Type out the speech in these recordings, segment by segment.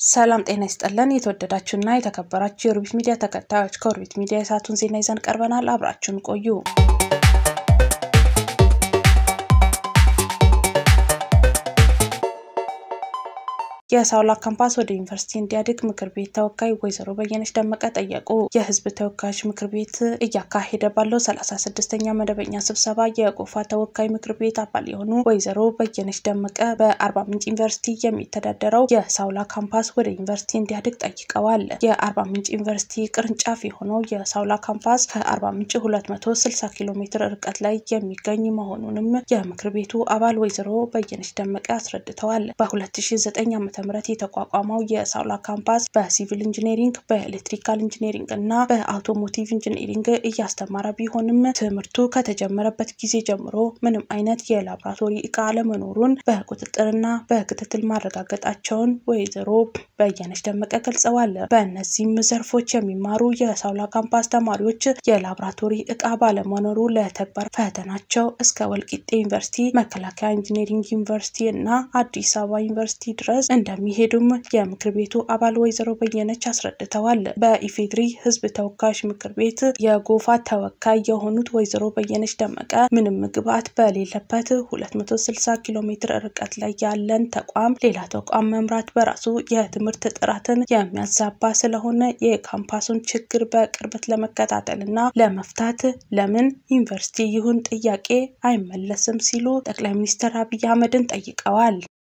ሰላም ጤና ይስጥልን። የተወደዳችሁና የተከበራችሁ የኦርቢት ሚዲያ ተከታዮች ከኦርቢት ሚዲያ የሰዓቱን ዜና ይዘን ቀርበናል። አብራችሁን ቆዩ። የሳውላ ካምፓስ ወደ ዩኒቨርሲቲ እንዲያድግ ምክር ቤት ተወካይ ወይዘሮ በየነች ደመቀ ጠየቁ። የህዝብ ተወካዮች ምክር ቤት እያካሄደ ባለው ሰላሳ ስድስተኛ መደበኛ ስብሰባ የጎፋ ተወካይ ምክር ቤት አባል የሆኑ ወይዘሮ በየነች ደመቀ በአርባ ምንጭ ዩኒቨርሲቲ የሚተዳደረው የሳውላ ካምፓስ ወደ ዩኒቨርሲቲ እንዲያድግ ጠይቀዋል። የአርባ ምንጭ ዩኒቨርሲቲ ቅርንጫፍ የሆነው የሳውላ ካምፓስ ከአርባ ምንጭ ሁለት መቶ ስልሳ ኪሎ ሜትር ርቀት ላይ የሚገኝ መሆኑንም የምክር ቤቱ አባል ወይዘሮ በየነች ደመቀ አስረድተዋል። በ2009 ዓ ምት የተቋቋመው የሳውላ ካምፓስ በሲቪል ኢንጂነሪንግ፣ በኤሌክትሪካል ኢንጂነሪንግ እና በአውቶሞቲቭ ኢንጂነሪንግ እያስተማረ ቢሆንም ትምህርቱ ከተጀመረበት ጊዜ ጀምሮ ምንም አይነት የላቦራቶሪ እቃ አለመኖሩን በቁጥጥርና በክትትል ማረጋገጣቸውን ወይዘሮ በየነች ደመቀ ገልጸዋል። በእነዚህም ዘርፎች የሚማሩ የሳውላ ካምፓስ ተማሪዎች የላቦራቶሪ እቃ ባለመኖሩ ለተግባር ፈተናቸው እስከ ወልቂጤ ዩኒቨርሲቲ፣ መከላከያ ኢንጂነሪንግ ዩኒቨርሲቲ እና አዲስ አበባ ዩኒቨርሲቲ ድረስ እንደሚሄዱም የምክር ቤቱ አባል ወይዘሮ በየነች አስረድተዋል። በኢፌድሪ ሕዝብ ተወካዮች ምክር ቤት የጎፋ ተወካይ የሆኑት ወይዘሮ በየነች ደመቀ ምንም ግብዓት በሌለበት 260 ኪሎ ሜትር ርቀት ላይ ያለን ተቋም ሌላ ተቋም መምራት በራሱ የትምህርት ጥራትን የሚያዛባ ስለሆነ የካምፓሱን ችግር በቅርበት ለመከታተል እና ለመፍታት ለምን ዩኒቨርሲቲ ይሁን ጥያቄ አይመለስም ሲሉ ጠቅላይ ሚኒስትር አብይ አህመድን ጠይቀዋል።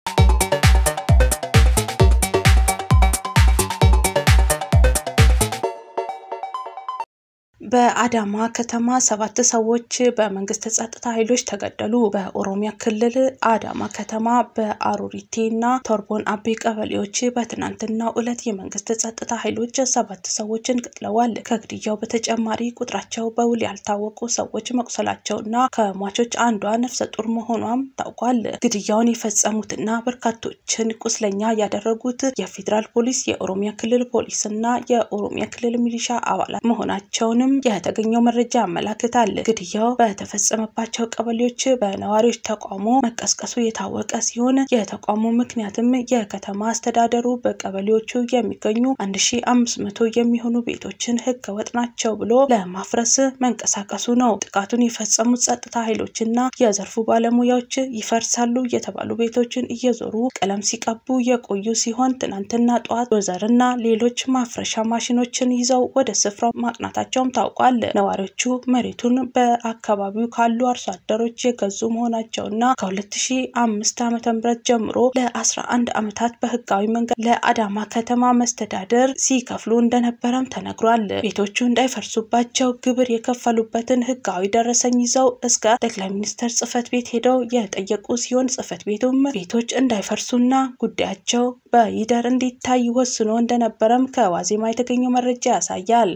በአዳማ ከተማ ሰባት ሰዎች በመንግስት ጸጥታ ኃይሎች ተገደሉ። በኦሮሚያ ክልል አዳማ ከተማ በአሩሪቴ እና ቶርቦን አቤ ቀበሌዎች በትናንትናው ዕለት የመንግስት ጸጥታ ኃይሎች ሰባት ሰዎችን ገድለዋል። ከግድያው በተጨማሪ ቁጥራቸው በውል ያልታወቁ ሰዎች መቁሰላቸውና ከሟቾች አንዷ ነፍሰ ጡር መሆኗም ታውቋል። ግድያውን የፈጸሙትና በርካቶችን ቁስለኛ ያደረጉት የፌዴራል ፖሊስ፣ የኦሮሚያ ክልል ፖሊስ እና የኦሮሚያ ክልል ሚሊሻ አባላት መሆናቸውንም የተገኘው መረጃ ያመላክታል። ግድያው በተፈጸመባቸው ቀበሌዎች በነዋሪዎች ተቃውሞ መቀስቀሱ የታወቀ ሲሆን የተቃውሞ ምክንያትም የከተማ አስተዳደሩ በቀበሌዎቹ የሚገኙ 1500 የሚሆኑ ቤቶችን ህገወጥ ናቸው ብሎ ለማፍረስ መንቀሳቀሱ ነው። ጥቃቱን የፈጸሙት ጸጥታ ኃይሎችና የዘርፉ ባለሙያዎች ይፈርሳሉ የተባሉ ቤቶችን እየዞሩ ቀለም ሲቀቡ የቆዩ ሲሆን ትናንትና ጠዋት ዶዘርና ሌሎች ማፍረሻ ማሽኖችን ይዘው ወደ ስፍራው ማቅናታቸውም ታውቋል። ነዋሪዎቹ መሬቱን በአካባቢው ካሉ አርሶ አደሮች የገዙ መሆናቸውና ከ2005 ዓ.ም ጀምሮ ለ11 ዓመታት በህጋዊ መንገድ ለአዳማ ከተማ መስተዳደር ሲከፍሉ እንደነበረም ተነግሯል። ቤቶቹ እንዳይፈርሱባቸው ግብር የከፈሉበትን ህጋዊ ደረሰኝ ይዘው እስከ ጠቅላይ ሚኒስትር ጽህፈት ቤት ሄደው የጠየቁ ሲሆን ጽህፈት ቤቱም ቤቶች እንዳይፈርሱና ጉዳያቸው በይደር እንዲታይ ወስኖ እንደነበረም ከዋዜማ የተገኘው መረጃ ያሳያል።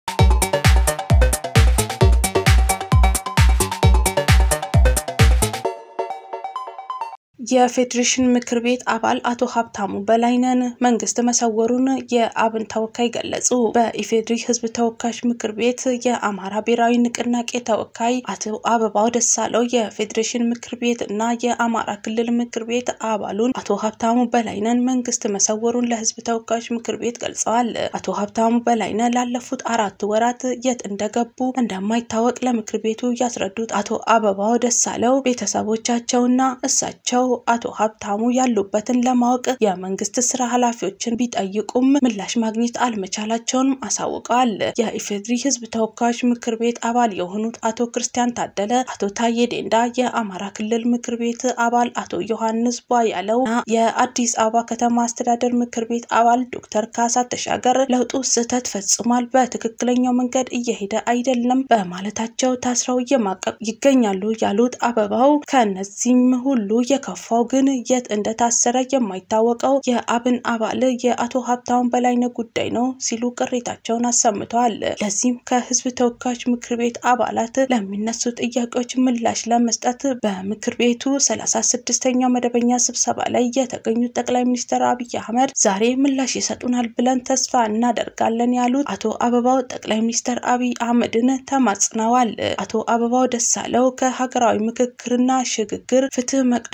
የፌዴሬሽን ምክር ቤት አባል አቶ ሀብታሙ በላይነን መንግስት መሰወሩን የአብን ተወካይ ገለጹ። በኢፌዴሪ ህዝብ ተወካዮች ምክር ቤት የአማራ ብሔራዊ ንቅናቄ ተወካይ አቶ አበባው ደሳለው የፌዴሬሽን ምክር ቤት እና የአማራ ክልል ምክር ቤት አባሉን አቶ ሀብታሙ በላይነን መንግስት መሰወሩን ለህዝብ ተወካዮች ምክር ቤት ገልጸዋል። አቶ ሀብታሙ በላይነ ላለፉት አራት ወራት የት እንደገቡ እንደማይታወቅ ለምክር ቤቱ ያስረዱት አቶ አበባው ደሳለው ቤተሰቦቻቸውና እሳቸው አቶ ሀብታሙ ያሉበትን ለማወቅ የመንግስት ስራ ኃላፊዎችን ቢጠይቁም ምላሽ ማግኘት አልመቻላቸውንም አሳውቀዋል። የኢፌድሪ ህዝብ ተወካዮች ምክር ቤት አባል የሆኑት አቶ ክርስቲያን ታደለ፣ አቶ ታዬ ዴንዳ፣ የአማራ ክልል ምክር ቤት አባል አቶ ዮሐንስ ቧያለው እና የአዲስ አበባ ከተማ አስተዳደር ምክር ቤት አባል ዶክተር ካሳ ተሻገር ለውጡ ስህተት ፈጽሟል፣ በትክክለኛው መንገድ እየሄደ አይደለም በማለታቸው ታስረው እየማቀቅ ይገኛሉ ያሉት አበባው ከእነዚህም ሁሉ የከ ፋው ግን የት እንደታሰረ የማይታወቀው የአብን አባል የአቶ ሀብታሙ በላይነህ ጉዳይ ነው ሲሉ ቅሬታቸውን አሰምተዋል። ለዚህም ከህዝብ ተወካዮች ምክር ቤት አባላት ለሚነሱ ጥያቄዎች ምላሽ ለመስጠት በምክር ቤቱ ሰላሳ ስድስተኛው መደበኛ ስብሰባ ላይ የተገኙት ጠቅላይ ሚኒስትር አብይ አህመድ ዛሬ ምላሽ ይሰጡናል ብለን ተስፋ እናደርጋለን ያሉት አቶ አበባው ጠቅላይ ሚኒስትር አብይ አህመድን ተማጽነዋል። አቶ አበባው ደሳለው ከሀገራዊ ምክክርና ሽግግር ፍትህ መቅደም የሚ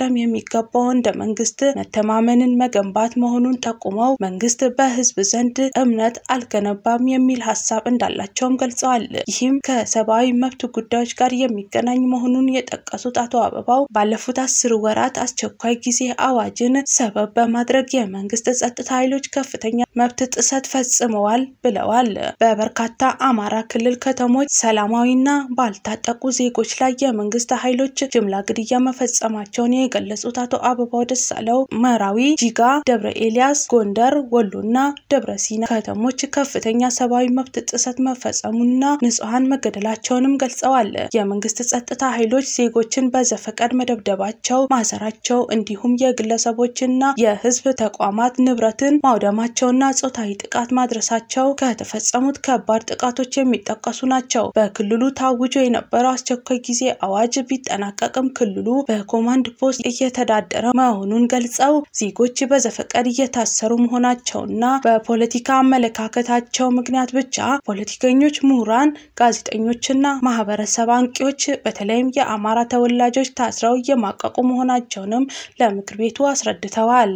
የሚገባው እንደ መንግስት መተማመንን መገንባት መሆኑን ጠቁመው መንግስት በህዝብ ዘንድ እምነት አልገነባም የሚል ሀሳብ እንዳላቸውም ገልጸዋል። ይህም ከሰብአዊ መብት ጉዳዮች ጋር የሚገናኝ መሆኑን የጠቀሱት አቶ አበባው ባለፉት አስር ወራት አስቸኳይ ጊዜ አዋጅን ሰበብ በማድረግ የመንግስት ጸጥታ ኃይሎች ከፍተኛ መብት ጥሰት ፈጽመዋል ብለዋል። በበርካታ አማራ ክልል ከተሞች ሰላማዊና ባልታጠቁ ዜጎች ላይ የመንግስት ኃይሎች ጅምላ ግድያ መፈጸማቸውን የገለጹት አቶ አበባው ደሳለው መራዊ፣ ጂጋ፣ ደብረ ኤልያስ፣ ጎንደር፣ ወሎና ደብረ ሲና ከተሞች ከፍተኛ ሰብአዊ መብት ጥሰት መፈጸሙና ንጹሐን መገደላቸውንም ገልጸዋል። የመንግስት ጸጥታ ኃይሎች ዜጎችን በዘፈቀድ መደብደባቸው፣ ማሰራቸው እንዲሁም የግለሰቦችና የህዝብ ተቋማት ንብረትን ማውደማቸውና ጾታዊ ጥቃት ማድረሳቸው ከተፈጸሙት ከባድ ጥቃቶች የሚጠቀሱ ናቸው። በክልሉ ታውጆ የነበረው አስቸኳይ ጊዜ አዋጅ ቢጠናቀቅም ክልሉ በኮማንድ ፖስት እየተዳደረ መሆኑን ገልጸው ዜጎች በዘፈቀድ እየታሰሩ መሆናቸውና በፖለቲካ አመለካከታቸው ምክንያት ብቻ ፖለቲከኞች፣ ምሁራን፣ ጋዜጠኞችና ማህበረሰብ አንቂዎች በተለይም የአማራ ተወላጆች ታስረው እየማቀቁ መሆናቸውንም ለምክር ቤቱ አስረድተዋል።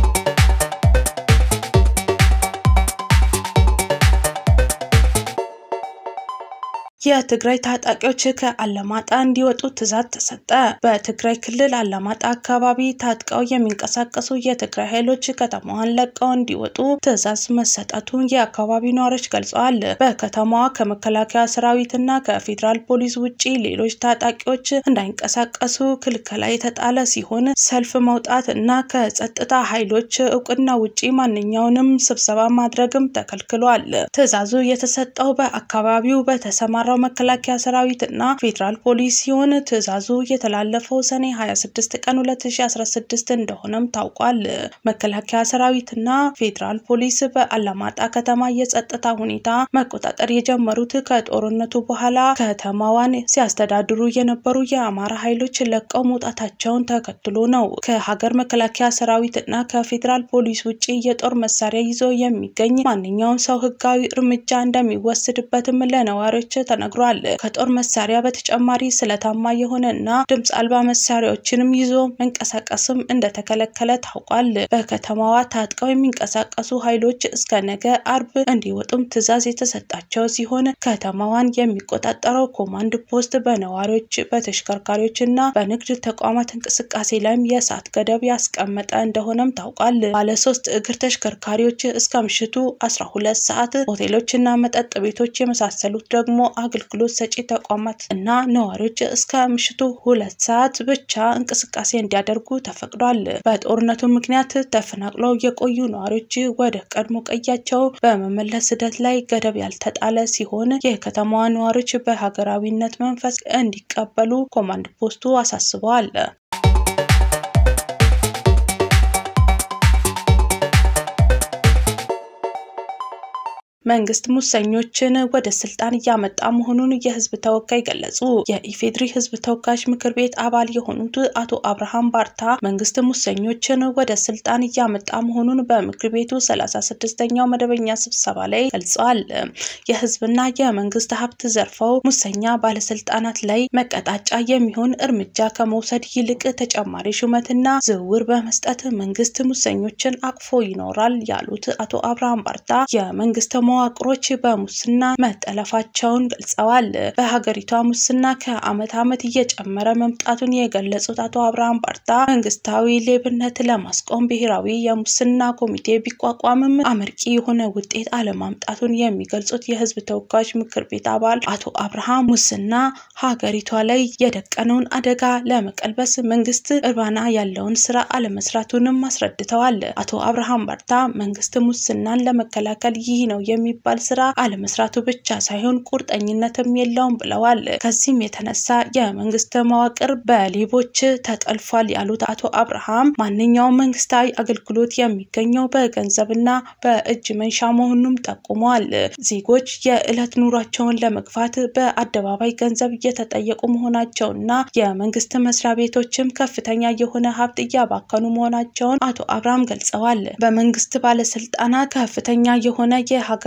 የትግራይ ታጣቂዎች ከአላማጣ እንዲወጡ ትዕዛዝ ተሰጠ። በትግራይ ክልል አላማጣ አካባቢ ታጥቀው የሚንቀሳቀሱ የትግራይ ኃይሎች ከተማዋን ለቀው እንዲወጡ ትዕዛዝ መሰጠቱን የአካባቢው ነዋሪዎች ገልጸዋል። በከተማዋ ከመከላከያ ሰራዊትና ከፌዴራል ፖሊስ ውጭ ሌሎች ታጣቂዎች እንዳይንቀሳቀሱ ክልከላ የተጣለ ሲሆን ሰልፍ መውጣት እና ከጸጥታ ኃይሎች እውቅና ውጪ ማንኛውንም ስብሰባ ማድረግም ተከልክሏል። ትዕዛዙ የተሰጠው በአካባቢው በተሰማራው መከላከያ ሰራዊት እና ፌዴራል ፖሊስ ሲሆን ትዕዛዙ የተላለፈው ሰኔ 26 ቀን 2016 እንደሆነም ታውቋል። መከላከያ ሰራዊትና ፌዴራል ፖሊስ በአላማጣ ከተማ የጸጥታ ሁኔታ መቆጣጠር የጀመሩት ከጦርነቱ በኋላ ከተማዋን ሲያስተዳድሩ የነበሩ የአማራ ኃይሎች ለቀው መውጣታቸውን ተከትሎ ነው። ከሀገር መከላከያ ሰራዊት እና ከፌዴራል ፖሊስ ውጭ የጦር መሳሪያ ይዞ የሚገኝ ማንኛውም ሰው ህጋዊ እርምጃ እንደሚወስድበትም ለነዋሪዎች ተነግሯል። ከጦር መሳሪያ በተጨማሪ ስለታማ የሆነ እና ድምፅ አልባ መሳሪያዎችንም ይዞ መንቀሳቀስም እንደተከለከለ ታውቋል። በከተማዋ ታጥቀው የሚንቀሳቀሱ ኃይሎች እስከ ነገ አርብ እንዲወጡም ትዕዛዝ የተሰጣቸው ሲሆን ከተማዋን የሚቆጣጠረው ኮማንድ ፖስት በነዋሪዎች በተሽከርካሪዎች እና በንግድ ተቋማት እንቅስቃሴ ላይም የሰዓት ገደብ ያስቀመጠ እንደሆነም ታውቋል። ባለሶስት እግር ተሽከርካሪዎች እስከ ምሽቱ 12 ሰዓት፣ ሆቴሎች እና መጠጥ ቤቶች የመሳሰሉት ደግሞ አገልግሎት ሰጪ ተቋማት እና ነዋሪዎች እስከ ምሽቱ ሁለት ሰዓት ብቻ እንቅስቃሴ እንዲያደርጉ ተፈቅዷል። በጦርነቱ ምክንያት ተፈናቅለው የቆዩ ነዋሪዎች ወደ ቀድሞ ቀያቸው በመመለስ ሂደት ላይ ገደብ ያልተጣለ ሲሆን የከተማዋ ነዋሪዎች በሀገራዊነት መንፈስ እንዲቀበሉ ኮማንድ ፖስቱ አሳስበዋል። መንግስት ሙሰኞችን ወደ ስልጣን እያመጣ መሆኑን የህዝብ ተወካይ ገለጹ። የኢፌድሪ ህዝብ ተወካዮች ምክር ቤት አባል የሆኑት አቶ አብርሃም ባርታ መንግስት ሙሰኞችን ወደ ስልጣን እያመጣ መሆኑን በምክር ቤቱ ሰላሳ ስድስተኛው መደበኛ ስብሰባ ላይ ገልጸዋል። የህዝብና የመንግስት ሀብት ዘርፈው ሙሰኛ ባለስልጣናት ላይ መቀጣጫ የሚሆን እርምጃ ከመውሰድ ይልቅ ተጨማሪ ሹመትና ዝውውር በመስጠት መንግስት ሙሰኞችን አቅፎ ይኖራል ያሉት አቶ አብርሃም ባርታ የመንግስት መዋቅሮች በሙስና መጠለፋቸውን ገልጸዋል። በሀገሪቷ ሙስና ከአመት ዓመት እየጨመረ መምጣቱን የገለጹት አቶ አብርሃም ባርታ መንግስታዊ ሌብነት ለማስቆም ብሔራዊ የሙስና ኮሚቴ ቢቋቋምም አመርቂ የሆነ ውጤት አለማምጣቱን የሚገልጹት የህዝብ ተወካዮች ምክር ቤት አባል አቶ አብርሃም ሙስና ሀገሪቷ ላይ የደቀነውን አደጋ ለመቀልበስ መንግስት እርባና ያለውን ስራ አለመስራቱንም አስረድተዋል። አቶ አብርሃም ባርታ መንግስት ሙስናን ለመከላከል ይህ ነው የሚባል ስራ አለመስራቱ ብቻ ሳይሆን ቁርጠኝነትም የለውም ብለዋል። ከዚህም የተነሳ የመንግስት መዋቅር በሌቦች ተጠልፏል ያሉት አቶ አብርሃም ማንኛውም መንግስታዊ አገልግሎት የሚገኘው በገንዘብና በእጅ መንሻ መሆኑንም ጠቁመዋል። ዜጎች የዕለት ኑሯቸውን ለመግፋት በአደባባይ ገንዘብ እየተጠየቁ መሆናቸውና የመንግስት መስሪያ ቤቶችም ከፍተኛ የሆነ ሀብት እያባከኑ መሆናቸውን አቶ አብርሃም ገልጸዋል። በመንግስት ባለስልጣናት ከፍተኛ የሆነ የሀገር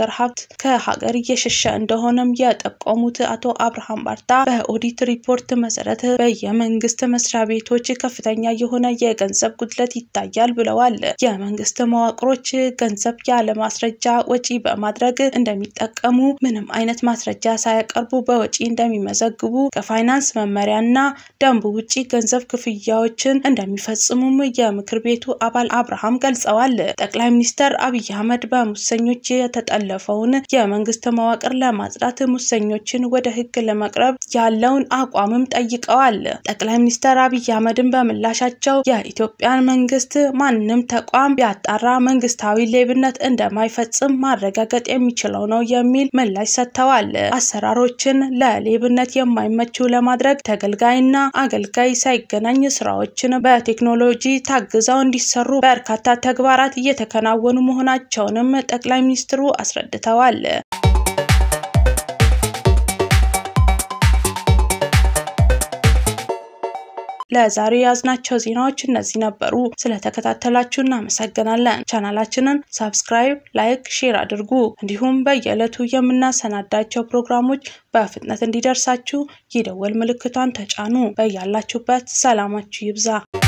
የሀገር ሀብት ከሀገር እየሸሸ እንደሆነም የጠቆሙት አቶ አብርሃም ባርታ በኦዲት ሪፖርት መሰረት በየመንግስት መስሪያ ቤቶች ከፍተኛ የሆነ የገንዘብ ጉድለት ይታያል ብለዋል። የመንግስት መዋቅሮች ገንዘብ ያለ ማስረጃ ወጪ በማድረግ እንደሚጠቀሙ፣ ምንም አይነት ማስረጃ ሳያቀርቡ በወጪ እንደሚመዘግቡ፣ ከፋይናንስ መመሪያና ደንቡ ውጪ ገንዘብ ክፍያዎችን እንደሚፈጽሙም የምክር ቤቱ አባል አብርሃም ገልጸዋል። ጠቅላይ ሚኒስትር አብይ አህመድ በሙሰኞች የተጠለፈውን የመንግስት መዋቅር ለማጽዳት ሙሰኞችን ወደ ህግ ለመቅረብ ያለውን አቋምም ጠይቀዋል። ጠቅላይ ሚኒስትር አብይ አህመድን በምላሻቸው የኢትዮጵያን መንግስት ማንም ተቋም ቢያጣራ መንግስታዊ ሌብነት እንደማይፈጽም ማረጋገጥ የሚችለው ነው የሚል ምላሽ ሰጥተዋል። አሰራሮችን ለሌብነት የማይመቹ ለማድረግ ተገልጋይና አገልጋይ ሳይገናኝ ስራዎችን በቴክኖሎጂ ታግዘው እንዲሰሩ በርካታ ተግባራት እየተከናወኑ መሆናቸውንም ጠቅላይ ሚኒስትሩ አስረድተዋል። ለዛሬ ያዝናቸው ዜናዎች እነዚህ ነበሩ። ስለተከታተላችሁ እናመሰግናለን። ቻናላችንን ሳብስክራይብ፣ ላይክ፣ ሼር አድርጉ። እንዲሁም በየዕለቱ የምናሰናዳቸው ፕሮግራሞች በፍጥነት እንዲደርሳችሁ የደወል ምልክቷን ተጫኑ። በያላችሁበት ሰላማችሁ ይብዛ።